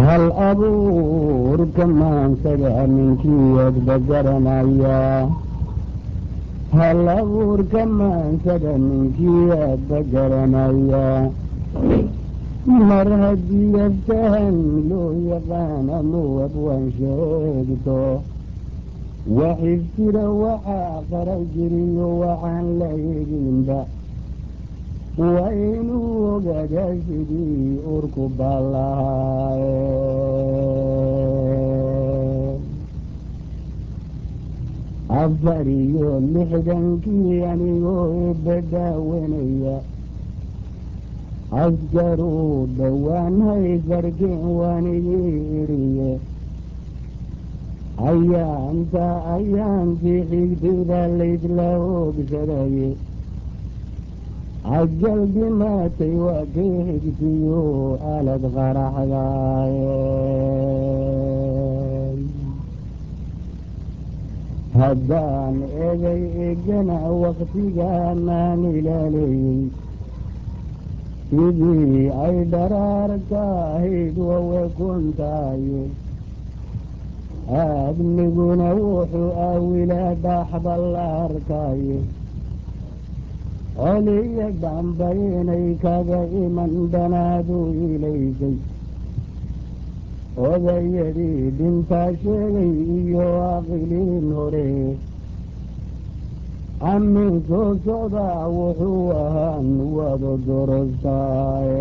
hal abuurka maansaga ninkiiadba garanaya hal abuurka maansada ninkiiadba garanaya mar haddii aftahan loo yaqaana muwab waan sheegto waxifjira waxaa qara jiriyo waxaan la eginba waa inuu ogaadaa sidii urku baallahaaye afar iyo lixdankii anigoo ebadaawanaya askaruu dhowaan hayfarkeen waanigii iriye ayaanta ayaantii xigtayda laysla hoogsadaye cajal dhimaatay waa kay xigtiyo alad qaraxdaaye haddaan egay egana waktigaanaan ilaaleyey sidii ay dharaarka ahayd wawe kuntaaye aadmiguna wuxuu aawilaa dhaaxba la arkaaye coliya dhamba inay kaga iman dhanaadu ilaysay odayadii dhintaa sheegay iyo aqiliin hore amin soo socdaa wuxuu ahaan wada dorostaaye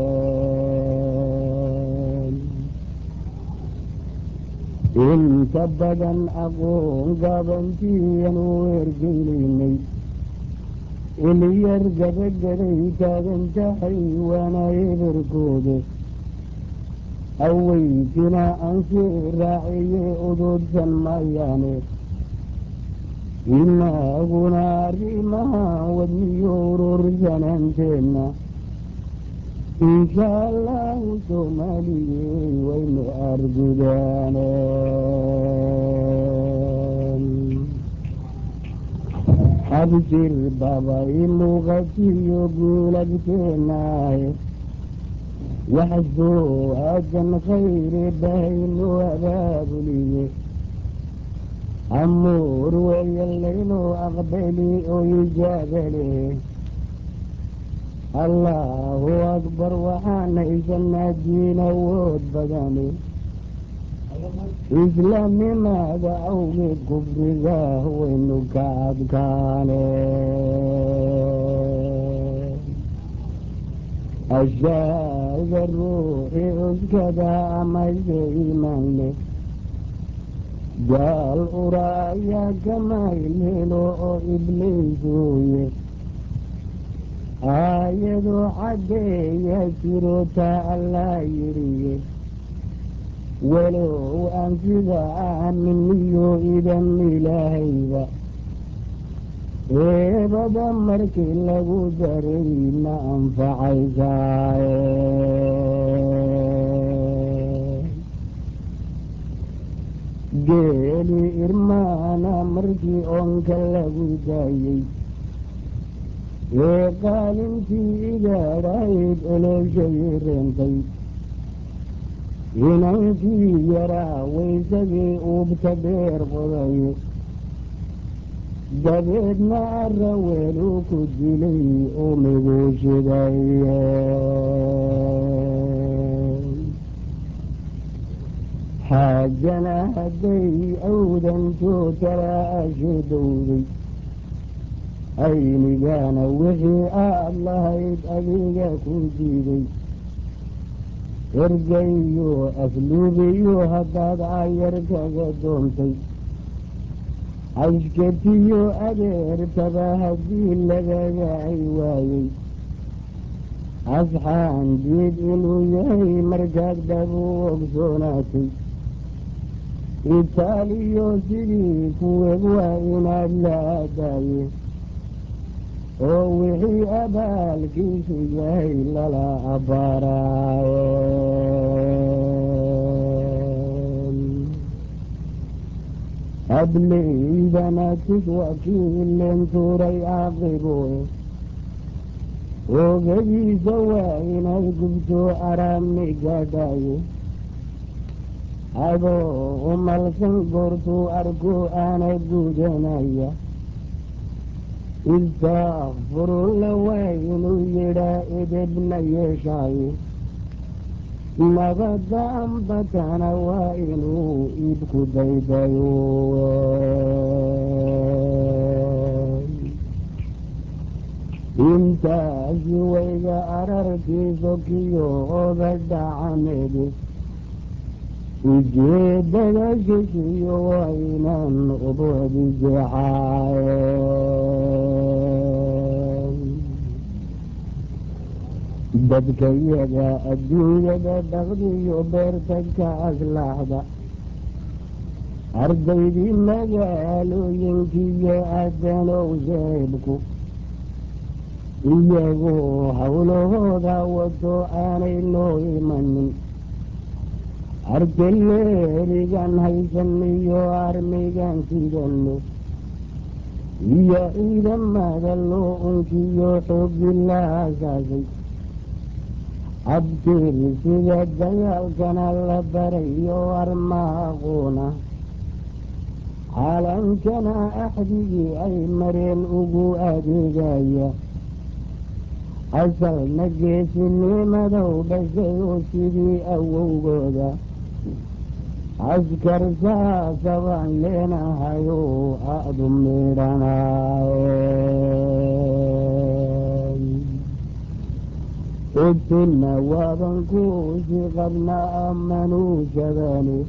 inta badan aqoon gabantiiyanu ergeynaynay ilyar gabagaday taagan tahay waana eberkooda aweytina ansii raaciye uduudsan mayaane inaaguna arrimaha wadniyo urursananteenna insha allahu soomaaliyey waynu argudaane abshir babay luqatiyo guulagteenaaye waxsoo aadan khayre bahaynu abaabuliye amuur weeyalaynu aqbali oo ijaabale allaahu akbar waxaan haysanaa diin awood badani islaamnimaada awgeed kufriga waynu ka adkaane ashaaga ruuxi cuskada amase iimaan leh gaal ura ayaa kamaylhelo oo ibliisuye aayadoo caddeeya jirota allaa yidhiye walow aan sida aaminiyo idan ilaahayba eebaba markii lagu daray ma anfacaysaaye geeli irmaana markii oonka lagu daayey ee qaalintii igaadhayd oloshay reentay inankii yaraa waysadii uubta dheer qodaye dabeedna ara weeluu ku dilay oo miguushidaye xaajana hadday awdantoo talaasho dowday aynigaana wixii aad lahayd adiga ku diiday ergayo asluubiyo haddaad cayar kaga doontay cashkatiyo adeertaba haddii lagaga ay waayey asxaan diid inuu yahay markaad dhabu ogsoonaatay itaaliyo sidii kuweeg waa inaad la aadaaye oo wixii abaalkiisu yahay lala abbaaraaye ableydana tis wakiilen tuuray caaqibo oogadiisa waa inay gubto araami gaadhaaye adoo umalsan goortuu arku aana gudanaya istakfirulla waa inuu yidhaa edebna yeeshaayo nabadda ambatana waa inuu iibku daydayo intaasi wayga ararkiiso kiyo oda dhacameede ujeedada shishiyo waa inaan ubadi jecaaye dadka yaga adduunyada dhaqdiyo beerta ka aslaxda ardaydii magaalooyinkiyo adanow sheebku iyagoo howlahooda wato aanay noo imanin arteleerigan haysan iyo armigan sidano iyo ciidamada loo unkiyo xoogi la asaasay abtiri sida dagaalkana la barayo armaaqoona caalankana axdigii ay mareen ugu adeegaya asalna geesinimadow dhashay oo sidii awowgooda askar saasabaan leenahayo aadu midhanaaye ogtuna waaban kuusi qabna amanuusadani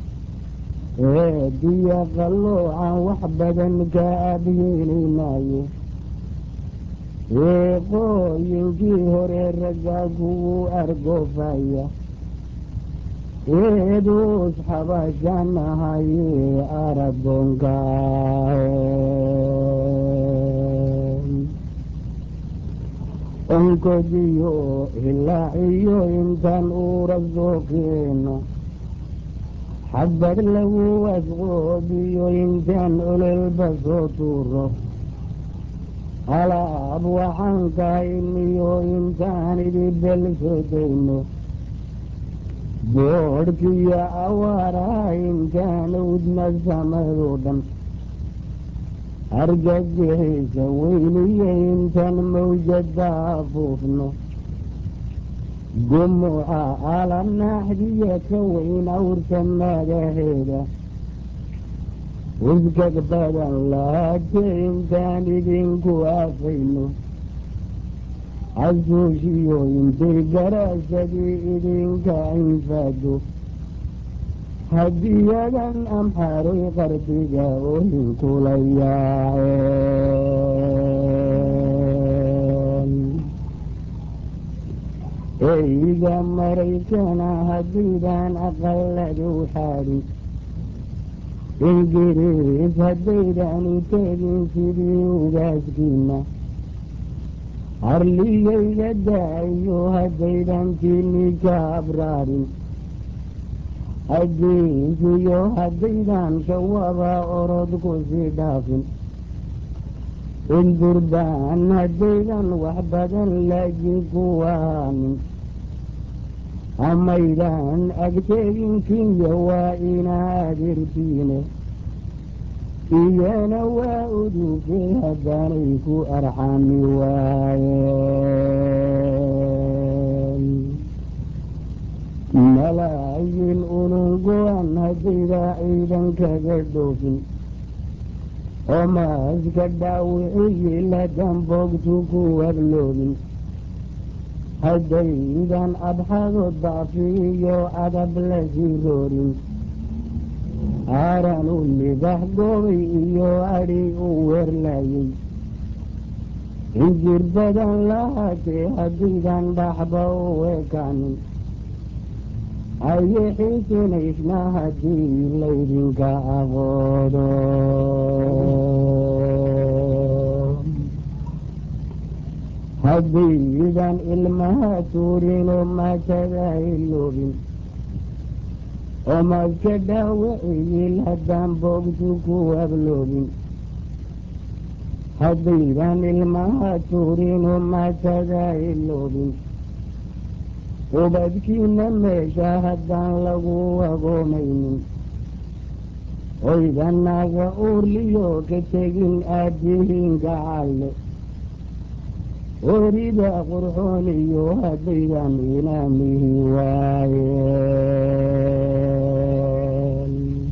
eediya qalloocan wax badan ka abyeelinaayo eeqooyinkii hore raggaa kugu argoofaya eeduus xabashanahaye aragoonka onkodiyo hilaaciyo intaan uura soo keeno xabad lagu asqoobiyo intaan ololba soo tuuro alaab waxaan kahayniyo intaan idibel soo dayno boodhkiyo awaaraha intaan udna samadoo dhan argagixisa weyniyo intaan mawjada afuufno gumuca alanaaxdiya ka weyn awrta magaheeda uskag badan lahaate intaan idinku aafayno casuushiyo intay garaasadii idinka infaado hadiyadan amxaaroy qarbiga ohinkula yaaceen eyga maraykana haddiidaan aqaladow xaadin ingiriis haddaydan u tegin sidii ugaaskiina harligayga daayo haddaydan tiini ka abraarin addiinkiyo haddaydan shawaba orod ku sii dhaafin indurbaan haddaydan wax badan laajin kuwaanin amaydan agteeginkiiyo waa inaad irtiine iyana waa uduge haddaanay ku arxami waayeen malaayin unungoan haddayda ciidan kaga dhoofin oo maaska dhaawiciyi ladan boogtu ku wadloobin haddaydan adxado daafi iyo adab la sii roorin aaran u libax goobay iyo adhi u weerlayay injir badan lahaatee haddaydan dhaxba u ekaanin aye xiisinaysna haddii laydinka aqoodo haddaydan ilmaha tuurinoo maatada iloobin oo maaska dhaawiciyiil haddaan boogtu ku abloobin haddaydan ilmaha tuurinoo maatada iloobin ubadkiina meesha haddaan lagu agoomaynin oydanaga uurliyo ka tegin aabbihiin gacalle orida qurxooniyo haddaydan inaamihi waayeen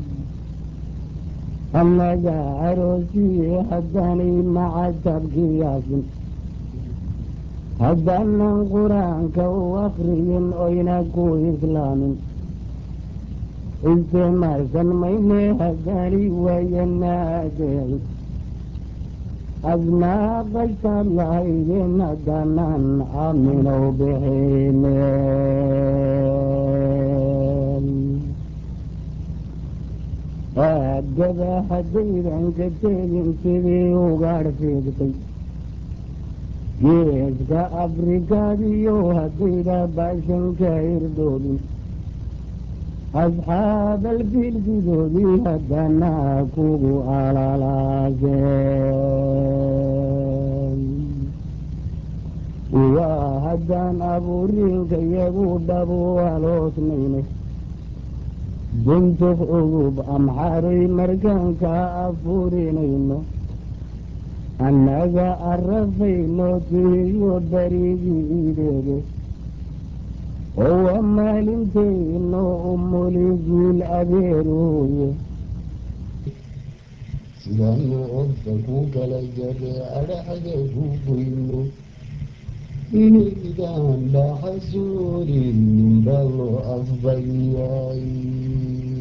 annaga aroosiye haddaanay macatabkiyaasin haddaanan qur-aanka u akriyin oyna ku islaamin isticmaalsan mayne haddaani wayanaadeeci adnaa qashtaad lahaydeen haddaanaan aaminow bixineen aagada haddaydan ka tegin sidii ugaadh fiigtay geeska afrikaadiyo haddayda baashanka irdoobin asxaabalfiilsidoodii haddanaa kugu alalaaseen waa haddaan abuuriinka iyagu dhabu aloosnayne duntuf ugub amxaray markaanka afurinayno annaga arafayno tihiyo barigiideede owa maalintayno umuligiil adeeruye sidaanu orta ku kala jare adhaxda ku goyno inidaan dhaxasuuri ninba loo afbayay